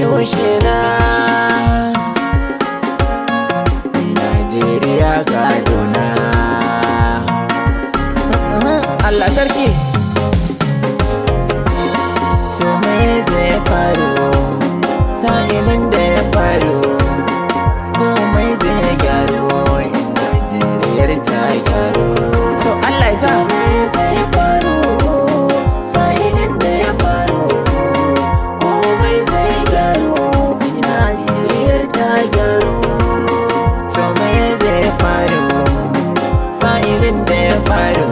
tushe na Najeriya Kaduna Allah sarki To me zai faru sa'ilin da ya faru komai zai gyaru Najeriyar ta gyaru to Allah ya sa me zai faru sa'ilin da ya faru komai zai gyaru Najeriyar ta gyaru To me zai faru sa'ilin da ya faru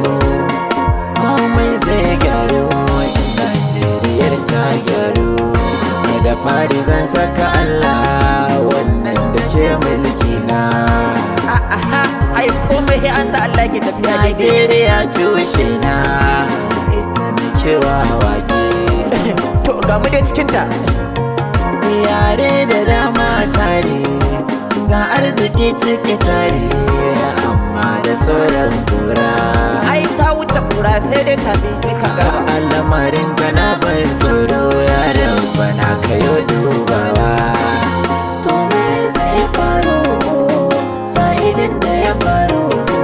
komai zai gyaru Najeriyar ta gyaru da fari zan saka Allah wannan da ke mulki na aha ai komai sai an sa Allah ke tafiya daidai Najeriya tushe na ita nake wa wake to ga mu dai cikin ta yare da dama tare ga arziki cike tare amma da sauran kura ai ta wuce kura sai dai ta bi ka garba al'amarin gana ban tsoro yaran bana kayo dubawa to me zai faru sa'idin da ya faru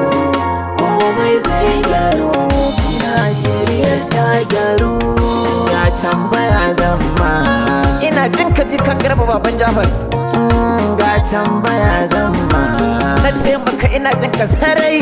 komai zai gyaru Najeriya ta gyaru ga tambaya zama ina jin ka ji kan garba baban Jafar ga tambaya zama na ce maka ina jin ka sarai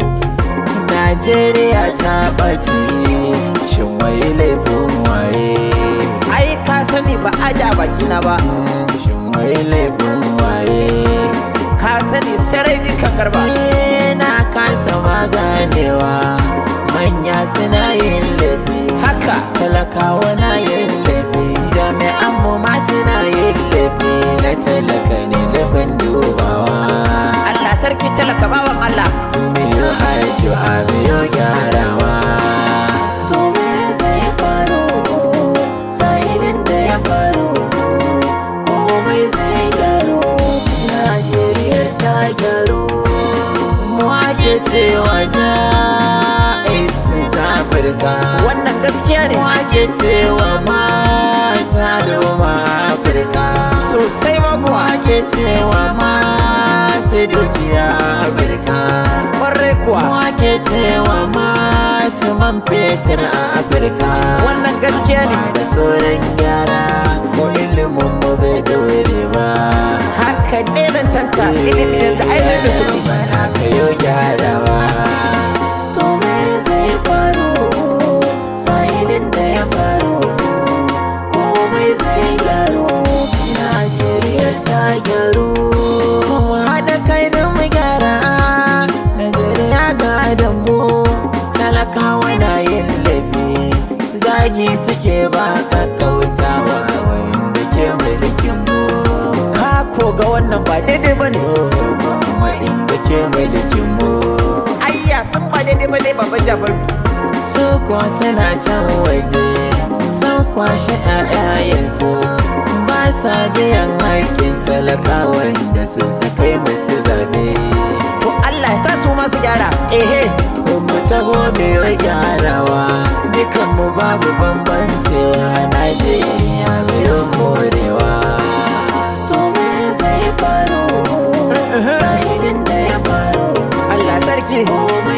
Najeriya ta ɓace shin wai laifin waye ai ka sani ba a da baki na ba shin wai laifin waye ka sani sarai ji kan garba Ni na kasa maganewa manya suna yin laifi haka talakawa na yin laifi jami'an mu ma suna yin laifi na talaka ne laifin dubawa Allah sarki talaka bawan Allah miyo addu'a miyo gyarawa to me zai faru sa'ilin da ya faru komai zai gyaru Najeriya ta gyaru mu ake cewa ja ta Afirka wannan gaskiya ne mu ake cewa masa doma Afirka sosai ma mu kuwa ake cewa masu dukiya Afirka kwarai kuwa Wake cewa masu man fetur a Afirka wannan gaskiya ne Ba da sauran gyara ko ilimin mu bai daure ba haka ne zan tanka ilimi yanzu ai zai da kuɗi Bana ka yo gyarawa To me zai faru sa'ilin da ya faru komai zai gyaru Najeriya ta gyaru Mu haɗa kai da mu gyara Najeriya ga da mu talakawa na yin laifi zagi suke ba kakkautawa wanda ke mulkin mu ka ko ga wannan ba daidai ba ne kuma inda ke mulkin mu ayya sun ba daidai ba ne baban Jafar su kuwa suna can waje sun kwashe ƴaƴayensu ba sa biyan haƙƙin talakawan da su suka yi musu zaɓe to Allah ya sa su ma su gyara ehe mu taho mai gyarawa dukanmu babu bambancewa Najeriya mai morewa to me zai faru sa'ilin da ya faru Allah sarki komai